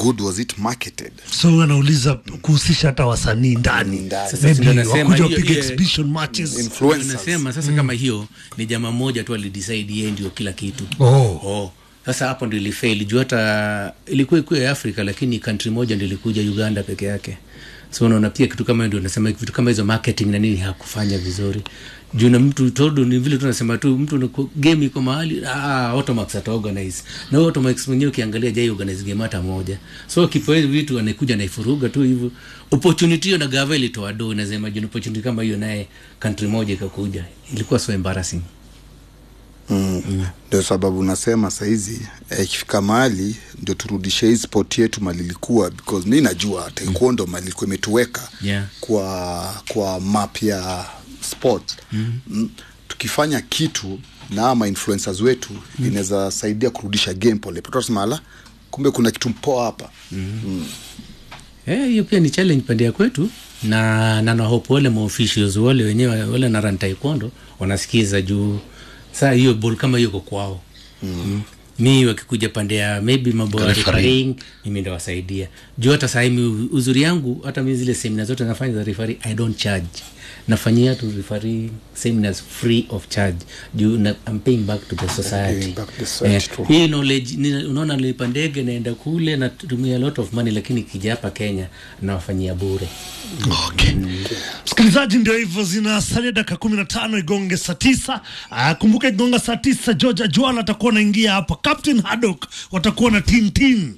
good was it marketed so huyu anauliza kuhusisha hata wasanii ndani Ndani. Sasa ndio maybe nasema wakuja hiyo- wapige hiyo- exhibition matches influencers nasema sasa kama hiyo ni jamaa moja tu alidecide yeye ndio kila kitu oh. oh. sasa hapo ndio ilifeli juu hata ilikuwa ikuwa ya afrika lakini country moja ndio ilikuja uganda peke yake so unaona pia kitu kama hiyo ndio nasema vitu kama hizo marketing na nini hakufanya vizuri juu na mtu todo ni vile tunasema tu mtu unaku- game iko mahali ah, automax ata organize na huyo automax mwenyewe ukiangalia jai organize game hata moja so kipo hivi vitu anaikuja naifuruga tu hivyo opportunity hiyo na gava ilitoa do nasema juu opportunity kama hiyo naye country moja ikakuja ilikuwa so embarrassing mm. ndio sababu nasema sahizi eh, ikifika mahali ndio turudishe hii sport yetu mali ilikuwa because mi najua taekwondo mali ilikuwa imetuweka Yeah. kwa kwa map ya sport mm. Mm. tukifanya kitu na ama influencers wetu mm. inaweza saidia kurudisha game pole tunasema ala kumbe kuna kitu mpoa hapa Eh, hiyo pia ni challenge pande ya kwetu na na na hope wale maofficials wale wenyewe wale na run taekwondo wanasikiza juu saa hiyo ball kama hiyo iko kwao mm. mi wakikuja pande ya maybe mambo ya Referee. refereeing mimi ndo wasaidia juu hata saa hii mi- uzuri yangu hata mi zile semina zote nafanya za referee i don't charge nafanyia tu referee seminars free of charge juu na, I'm paying back to the society, Giving back to the society, Eh, true. hii knowledge ni- unaona nilipa ndege naenda kule natumia a lot of money lakini kija hapa kenya nawafanyia bure Okay. Msikilizaji, ndio hivyo, zinasalia dakika kumi na tano igonge saa tisa. Ah, kumbuka igonga saa tisa, George Juala atakuwa anaingia hapa, Captain Haddock watakuwa na tintin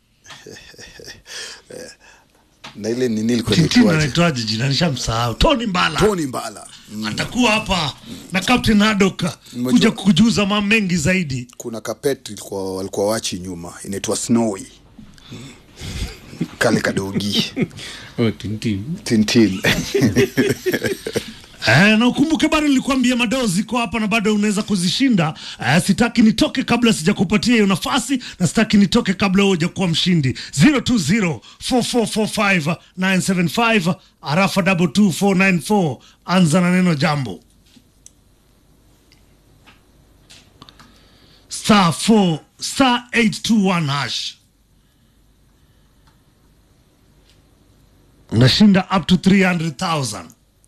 na ile nini ilikuwa tintin, inaitwaje? anaitwaje jina, nishamsahau. Tony Mbala Tony Mbala mm. atakuwa hapa na Captain Haddock Umejua- kuja kujuza mambo mengi zaidi. kuna kapet ilikuwa walikuwa wachi nyuma inaitwa snowy Mm. kale kadogi oh, tintin. tintin Eh, na ukumbuke bado nilikwambia madoo ziko hapa na bado unaweza kuzishinda. Eh, sitaki nitoke kabla sijakupatia hiyo nafasi na sitaki nitoke kabla wewe hujakuwa mshindi. 0204445975 arafa 22494 anza na neno jambo. Star 4 star 821 hash. Unashinda up to 300,000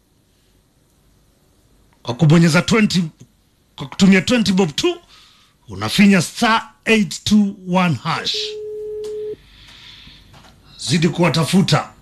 kwa kubonyeza 20 kwa kutumia 20 bob tu unafinya star 821 hash zidi kuwatafuta